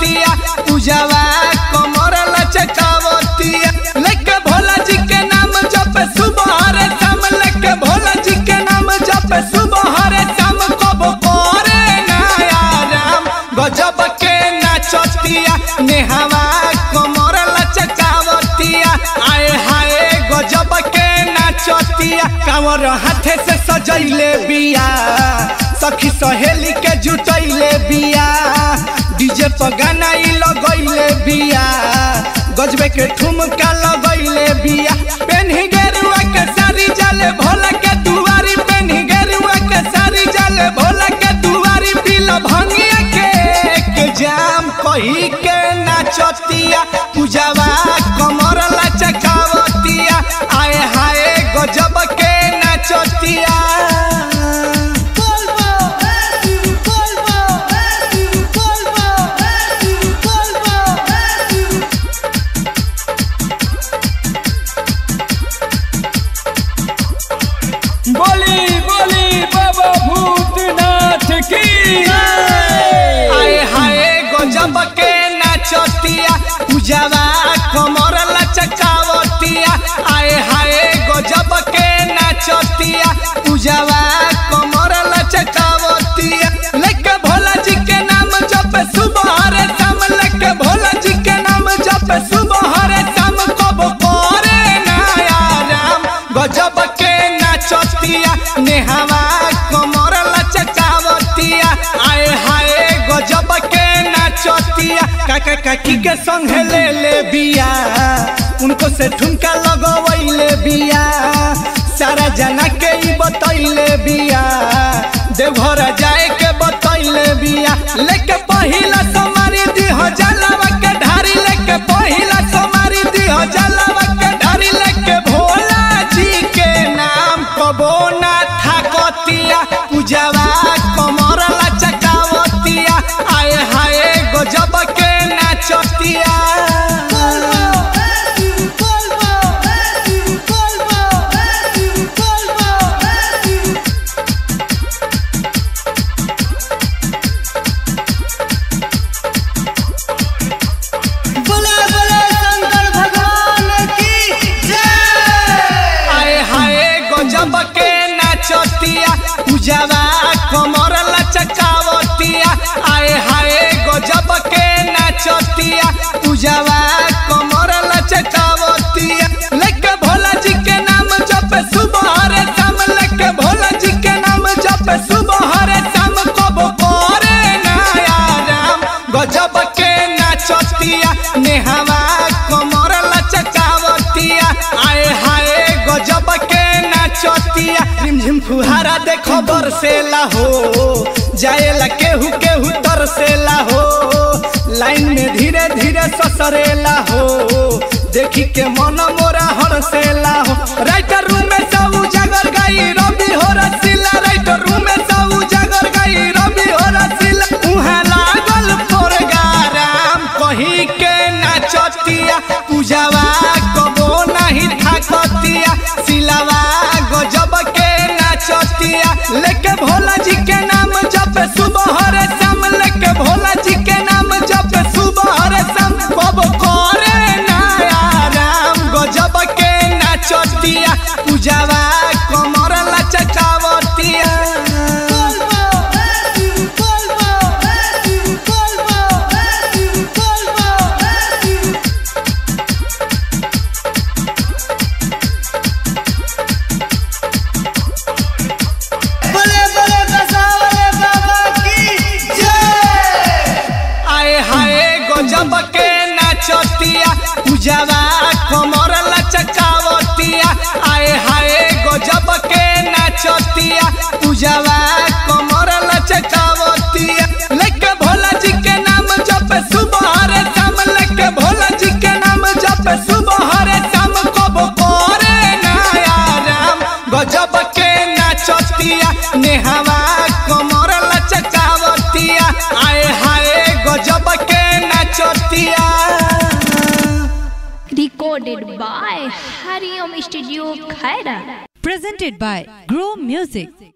नाचतिया पूजावा कमर लचकावतिया लेके भोला जी के नाम जप सुबह रे शाम लेके भोला जी के नाम जप सुबह रे शाम कब करे नया राम गजब के नाचतिया नेहवा कमर लचकावतिया आए हाय गजब के नाचतिया कांवर हाथे से सजैले बिया सखी सहेली के जुटैले बिया डीजे पर गाना ई लगैले बिया गजबे के ठुमका लगैले बिया पेन्ही गेरुआ के सारी जाले भोला के दुआरी पेन्ही गेरुआ के सारी जाले भोला के दुआरी पील भंगिया के के जाम कही के नाचतिया पूजावा कमर लचकावतिया आए हाय गजब के नाचतिया बोली बोली बाबा भूतनाथ की आए हाय गजब के नाचतिया पूजावा कमर लचकावतिया आए हाय गजब के नाचतिया पूजावा कमर लचकावतिया लेके भोला जी के नाम जप सुबह रे शाम लेके भोला जी के नाम जप सुबह रे शाम कब करे नया राम गजब के नाचतिया नेहवा कमर लचकावतिया आए हाय गजब के नाचतिया काका काकी के संग ले ले बिया उनको से ठुमका लगवैले बिया सारा जना के ई बतैले बिया देवघर जाए के बतैले बिया लेके पहिला समारी दिह जलवा के ढारी लेके पहिला समारी दिह जलवा के ढारी लेके भोला जी के नाम कबो ना थाकतिया पूजावा कमर लचकावतिया आए हाय गजब के नाचतिया बोले बोले शंकर भगवान की जय आए हाय गजब के नाचतिया पूजावा कमर लचकावतिया आए हाय गजब के नाचतिया पूजावा कमर लचकावतिया लेके भोला जी के नाम जप सुबह रे शाम लेके भोला जी के नाम जप सुबह रे शाम कब करे नया राम गजब के नाचतिया नेहवा कमर लचकावतिया आए हाय गजब के नाचतिया झिमझिम फुहारा देखो बरसेला हो जाएला केहू केहू तरसेला हो लाइन में धीरे धीरे ससरेला हो देखी के मन मोरा हरसेला हो राइटर रूम में सब उजागर गई रवि हो रसीला राइटर रूम में सब उजागर गई रवि हो रसीला उहाँ लागल प्रोग्राम कही के नाचतिया पूजावा कबो नहीं थाकतिया सिलावा गजब के नाचतिया लेके भोला जी के नाम जप सुबह रे शाम लेके भोला जी के नाम जप सुबह रे शाम कब करे नया राम गजब के नाचतिया पूजावा कमर लचकावतिया बोले बोले बसावले बाबा की जय आए हाय गजब के नाचतिया पूजावा कमर लचकावतिया आए हाय गजब के नाचतिया पूजावा कमर लचकावतिया लेके भोला जी के नाम जप सुबह रे शाम लेके भोला जी के नाम जप सुबह रे शाम कब करे नया राम गजब के नाचतिया नेहवा कमर लचकावतिया आए हाय गजब के नाचतिया recorded by Hariom Studio Khaira. Presented by Grow Music.